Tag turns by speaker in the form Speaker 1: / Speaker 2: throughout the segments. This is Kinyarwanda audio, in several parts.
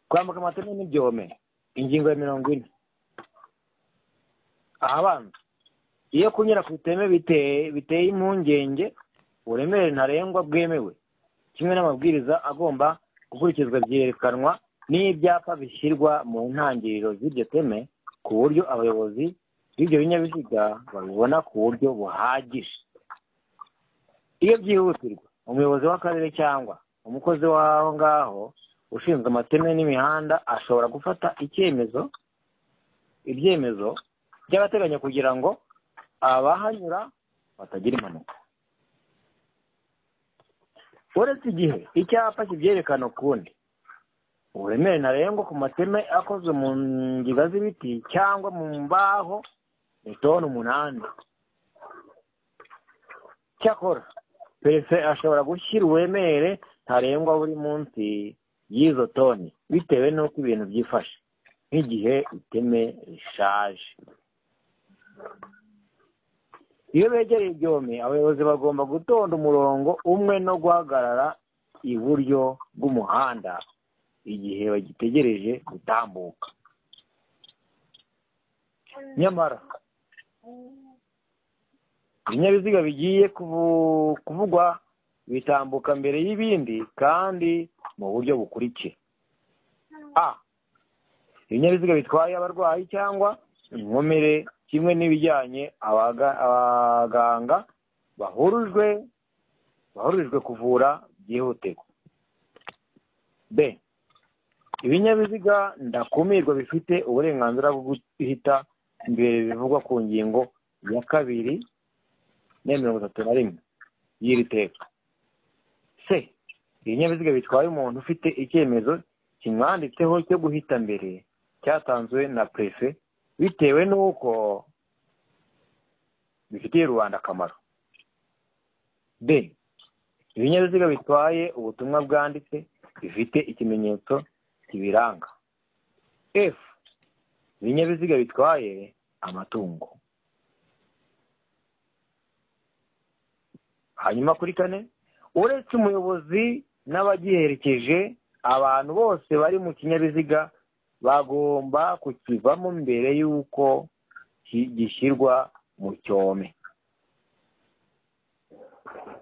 Speaker 1: kwambuka amateme n'ibyome ingingo ya mirongo ine abanza iyo kunyura ku iteme biteye impungenge uburemere ntarengwa bwemewe kimwe n'amabwiriza agomba gukurikizwa byerekanwa n'ibyapa bishyirwa mu ntangiriro z'iryo teme ku buryo abayobozi b'ibyo binyabiziga babibona ku buryo buhagije iyo byihutirwa umuyobozi w'akarere cyangwa umukozi w'aho ngaho ushinzwe amateme n'imihanda ashobora gufata icyemezo ibyemezo by'agateganyo kugira ngo abahanyura batagira impanuka uretse igihe icyapa kibyerekana ukundi uburemere ntarengwa ku mateme akozwe mu ngiga z'ibiti cyangwa mu mbaho ni toni umunani cyakora perese ashobora gushyira uburemere ntarengwa buri munsi y'izo toni bitewe n'uko ibintu byifashe nk'igihe iteme rishaje iyo begereye ibyome abayobozi bagomba gutonda umurongo umwe no guhagarara iburyo bw'umuhanda igihe bagitegereje gutambuka nyamara ibinyabiziga bigiye kuvugwa bitambuka mbere y'ibindi kandi mu buryo bukurikiye a ibinyabiziga bitwaye abarwayi cyangwa inkomere kimwe n'ibijyanye abaganga bahurijwe bahurijwe kuvura byihutirwa b ibinyabiziga ndakumirwa bifite uburenganzira bwo guhita imbere bivugwa ku ngingo ya kabiri na mirongo itatu na rimwe y'iri teka c ibinyabiziga bitwaye umuntu ufite icyemezo kimwanditseho cyo guhita mbere cyatanzwe na perefe bitewe n'uko bifitiye rubanda akamaro b ibinyabiziga bitwaye ubutumwa bwanditse bifite ikimenyetso kibiranga f ibinyabiziga bitwaye amatungo hanyuma kuri kane uretse umuyobozi n'abagiherekeje abantu bose bari mu kinyabiziga bagomba kukivamo mbere y'uko gishyirwa mu cyome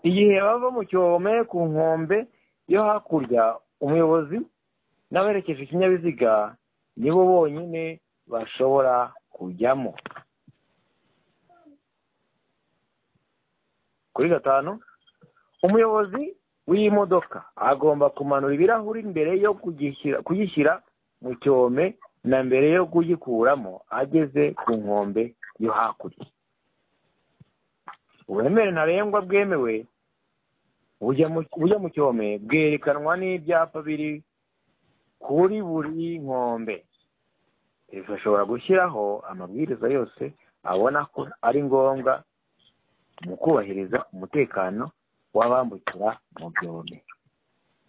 Speaker 1: igihe bava mu cyome ku nkombe yo hakurya umuyobozi n'aberekeje ikinyabiziga nibo bonyine bashobora kujyamo kuri gatanu umuyobozi w'imodoka agomba kumanura ibirahuri mbere yo kugishyira mu cyome na mbere yo kugikuramo ageze ku nkombe yo hakurya uburemere ntarengwa bwemewe bujya mu cyome bwerekanwa n'ibyapa biri kuri buri nkombe bishobora gushyiraho amabwiriza yose abona ko ari ngombwa mu kubahiriza umutekano w'abambukira mu byome